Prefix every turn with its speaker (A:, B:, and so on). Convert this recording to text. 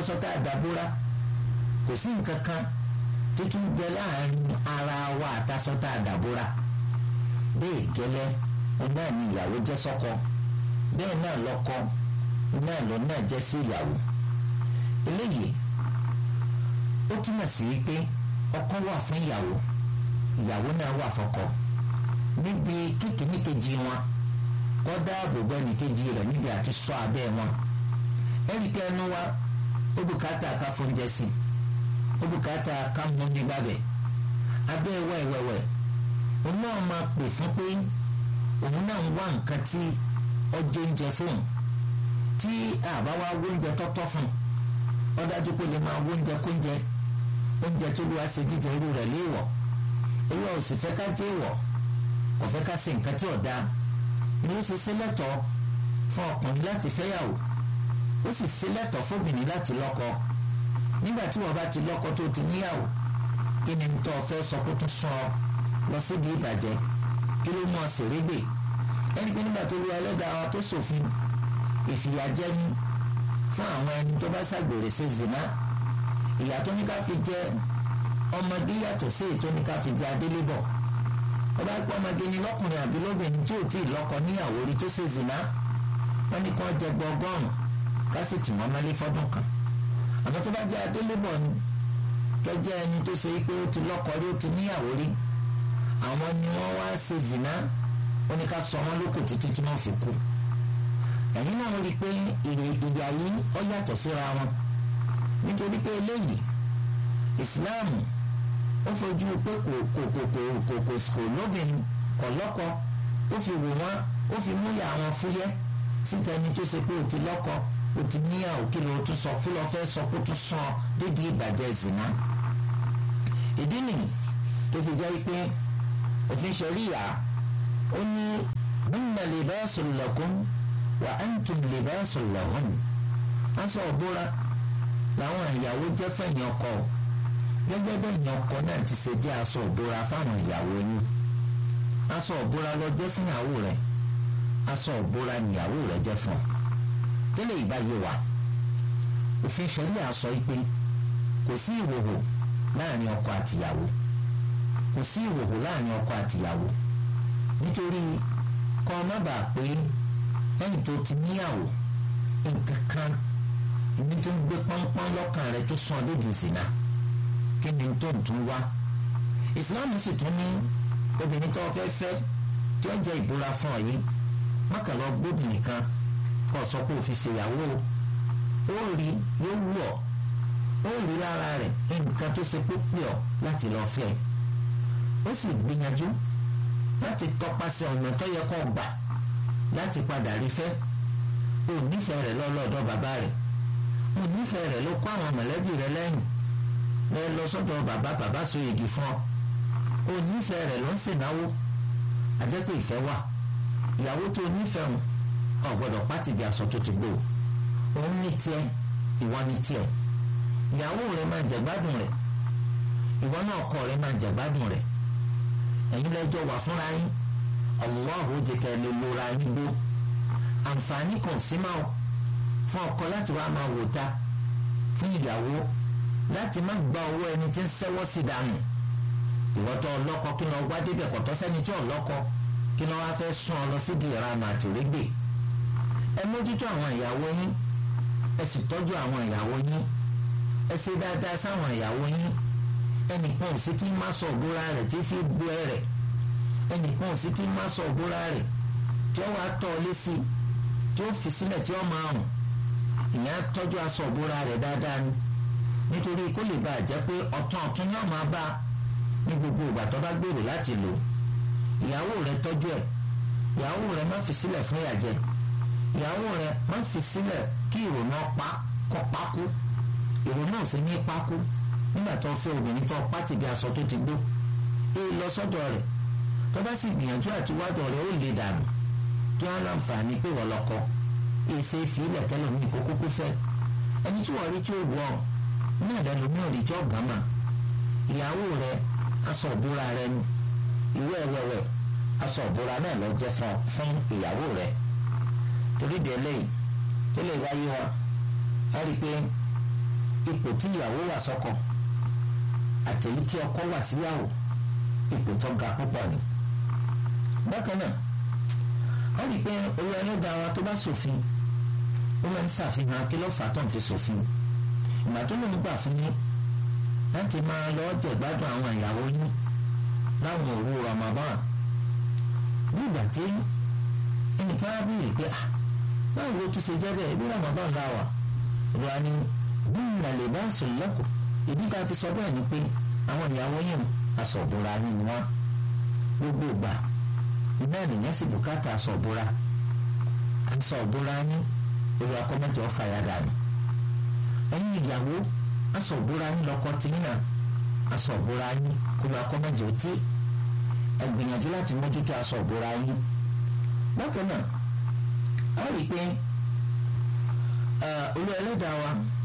A: aṣọ tá a dàbúrà kò sí nǹkan kan títún bẹ láàrin ara wa àtàṣọ tá a dàbúrà bẹ́ẹ̀ gẹ́lẹ́ náà ni ìyàwó jẹ́ sọ́kọ bẹ́ẹ̀ náà lọ́kọ náà lọ náà jẹ́ sí ìyàwó eléyìí ó túmọ̀ sí wípé ọkọ wà fún ìyàwó ìyàwó náà wà fọ́kọ níbi kíkìní kejì wọn kọ́ dáàbò bọ́ ẹnì kejì rẹ̀ níbi àti sọ abẹ́ wọn ẹnì pé ẹnu wa ó bùkátà ká fóúnjẹ sí ó bùkátà ká mú ní gbàgbẹ́ abẹ́ wẹ̀wẹ̀wẹ̀ òun náà máa pè fún pé òun náà ń wá nǹkan tí ọjọ́ oúnjẹ fóun tí àbá wa wóúnjẹ tọ́tọ́ fún ọ dájú pé lè máa wóúnjẹ kóúnjẹ oúnjẹ tó lù wá ṣe jíjẹ irú rẹ̀ léèwọ̀ irú ọ̀ sì fẹ́ ká jẹ́ ìwọ̀ kò fẹ́ ká ṣe nǹkan tí ò dáa ni ó ṣe ṣe lẹ́tọ̀ọ́ fún ọkùnrin láti fẹ́yàwó ó sì ṣe lẹ́tọ̀ọ́ fóbìnrin láti lọ́kọ nígbà tí wọ́n bá ti lọ́kọ tó ti níyàwó kí ni tó fẹ́ sọ kó tún sún ọ lọ sídìí ìbàjẹ́ kí ló mú ọ sì régbè ẹni pé nígbà tó lu ẹlẹ́dàá wa tó ṣòfin ìfìyàjẹni fún àwọn ẹni tó bá ṣàgbèrè ṣe zina ìyà tó ní ká fi jẹ ọmọdé yàtọ̀ sí èyí tó ní ká fi jẹ adélébọ̀ ọba pọ̀ ọmọdé ni lọ́kùnrin àbí lóbìnrin tí ò tí ì lọ́kọ níyàwó rí tó ṣe zina wọ́n ní kí wọ́n jẹ gbọgọ́rùn ká sì tì wọ́n mọ́lé fọ́dún kan àmọ́ tó bá jẹ adélébọ̀ ni tó jẹ́ ẹni tó ṣe pé ó ti lọ́kọ rí ó ti níyàwó rí àwọn ni wọ́n wá ṣe zina ó ní ká sọ wọ́n lóko títí tí wọ́n fi kú ẹ̀yin náà rí i pé ìyà yìí ó yàtọ̀ síra wọn nítorí pé eléyìí ìsìláàmù ó fojú pé kò kò kò kò kò kò kò lóbìnrin kò lọ́kọ ó fi wò wọ́n ó fi múyà àwọn fúyẹ́ síta ẹni tó ṣe pé ó ti lọ́kọ ó ti níyàwó kí ló tún sọ fún lọ fẹ́ sọ kó tún sàn dídí ìbàjẹ́ zina ìdí nìyí tó fi jẹ́ pé òfin ṣẹ̀ríyà ó ní hunna libasun lakum wa antum libasun lahun aṣọ òbúra làwọn ìyàwó jẹ́ fẹ̀yìn ọkọ gẹ́gẹ́ bẹ́yìn ọkọ náà ti ṣe jẹ́ aṣọ òbúra fáwọn ìyàwó yín aṣọ òbúra ló jẹ́ fún ìyàwó rẹ̀ aṣọ òbúra níyàwó rẹ̀ jẹ́ fún ọ tẹ́lẹ̀ ìbáyé wa òfin ṣẹ̀ríà sọ pé kò sí ìhòhò láàrin ọkọ àtìyàwó kò sí ìhòhò láàrin ọkọ àtìyàwó nítorí kọ́ ọ má bàa pé lẹ́yìn tó ti níyàwó nǹkan kan ní tó ń gbé pọ́npọ́n lọ́kàn rẹ tó sún ọdún dùn sínà kí ni tó ń tún wá ìsìláàmù sì tún ní obìnrin tó fẹ́ fẹ́ tí ó jẹ́ ìbúra fún ọ yìí mọ́kànlá gbóbìnrin kan kọ́ sọ pé òfin ṣèyàwó ó rí yóò wù ọ́ ó rí lára rẹ̀ nǹkan tó ṣe pípé ọ́ láti lọ fẹ́ ó sì gbìyànjú láti tọpasẹ̀ ọ̀nà tó yẹ kó gbà láti padà rí fẹ́ ò nífẹ̀ẹ́ rẹ̀ lọ́lọ́dọ̀ bàbá rẹ̀ ò nífẹ̀ẹ́ rẹ̀ ló kó àwọn mọ̀lẹ́bí rẹ̀ lẹ́yìn lẹ́ lọ sọ́dọ̀ bàbá bàbá so igi fún ọ ò nífẹ̀ẹ́ rẹ̀ ló ń ṣènáwó àjẹpẹ́ ìfẹ́ wà ìyàwó tó nífẹ̀ẹ́ wọn ò gbọ́dọ̀ pátì bí aṣọ tó ti gbó òun ní tiẹ̀ ìwọ ní tiẹ̀ ìyàwó rẹ̀ máa jẹ̀gbádùn rẹ̀ ìwọ náà ọkọ rẹ̀ máa jẹ̀gbádùn rẹ̀ ẹ̀yin lẹ́jọ́ wà fúnra yín Allahu jẹ́ kẹ́ lè lora yín gbó àǹfààní kan sí máa fún ọkọ láti wá máa wò ta fún ìyàwó láti má gba owó ẹni tí ń sẹ́wọ́ sí dànù ìwọ́tọ̀ ọlọ́kọ kí lọ wá débẹ̀ kọ̀tọ́ sẹ́ni tí ọlọ́kọ kí lọ wá fẹ́ sún ọ lọ sí di ìranù àtìrégbè ẹ mójútó àwọn ìyàwó yín ẹ sì tọ́jú àwọn ìyàwó yín ẹ ṣe dáadáa sáwọn ìyàwó yín ẹnìkan ò sí tí má sọ òbúra rẹ̀ tí fi gbó ẹ rẹ̀ ẹnìkan ò sí tí má sọ òbúra rẹ̀ tí ó wàá tọ́ ọ lésì tí ó fi sílẹ̀ tí ó máa hùn ìyẹn á tọ́jú aṣọ òbúra rẹ̀ dáadáa ni nítorí kó lè bàa jẹ́ pé ọ̀tún ọ̀tún ni ó máa bá ní gbogbo ìgbà tó bá gbèrò láti lò ìyàwó rẹ̀ tọ́jú ẹ̀ ìyàwó rẹ̀ má fi sílẹ̀ fún ìyàjẹ́ ìyàwó rẹ̀ má fi sílẹ̀ kí ìrònú ọ̀pá kọ́ pákó ìrònú ò sí ní pákó nígbà tó fẹ́ obìnrin tó pátì bí aṣọ tó ti gbó èyí lọ sọ́dọ̀ rẹ̀ tó bá sì gbìyànjú àti wádọ̀ rẹ̀ ó lè dànù kí wọ́n láǹfààní pé wọ́n lọ́kọ èsè ìfìlẹ̀ tẹ́lẹ̀ ní kókókó fẹ́ ẹni tí wọ́n rí tí ó wọ̀ ní àdánù ní òrì tí ó gàmà ìyàwó rẹ̀ aṣọ òbúra rẹ̀ ni ìwé ẹ̀wẹ̀wẹ̀ aṣọ òbúra náà lọ jẹ́ fún ìyàwó rẹ̀ torí délé tó lè wáyé wa a rí i pé ipò tí ìyàwó wà sọ́kọ àtẹ̀yí tí ọkọ wà síyàwó ipò tó ga púpọ̀ ni. bákan náà wọ́n rí i pé olú ẹlẹ́dàá wa tó bá ṣòfin ó máa ń ṣàfihàn kí ló fà á tó ń fi ṣòfin ìgbà tó lóun gbà fún yín láti máa lọ jẹ̀gbádùn àwọn ìyàwó yín láwọn òru Ramadan ní ìgbà tí ẹnìkan á bèèrè pé ah báwo ló tún ṣe jẹ́ bẹ́ẹ̀ bí Ramadan la wà ìrora ni bí ìrìnàlè bá sùn lọ́kọ̀ ìdí tá a fi sọ bẹ́ẹ̀ ni pé àwọn ìyàwó yín aṣọ̀bùra yín ni wọ́n gbogbo ìgbà iná ènìyàn sì bùkátà aṣọ̀bùra aṣọ̀bùra yín èrò akọ́mọ́jọ́ fàyàdà ni ẹ̀yin ìyàwó aṣọ̀bùra yín lọ́kọ tìyín náà aṣọ̀bùra yín èrò akọ́mọ́jọ́ tí ẹ gbìyànjú láti mójútó aṣọ̀bùra yín bákan náà a rí i pé olú ẹlẹ́dàá wa